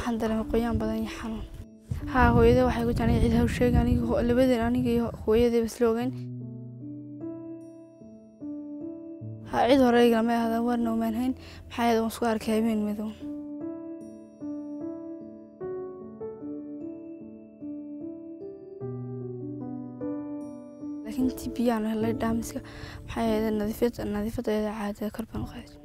waxaan dareemay qoyaan badan iyo xanuun haa hooyadey waxay ku jeclay cid haw sheegay aniga labadeen aniga iyo hooyadeyba isla ogeyn haa cid hore igalama ahaadan warna umaan hayn maxaa yeelay waan isku arkay habeen madow laakiin intii biyaan helay dhaamiska maxaa yeelay nadiifad nadiifada caadada kor baan u qaaday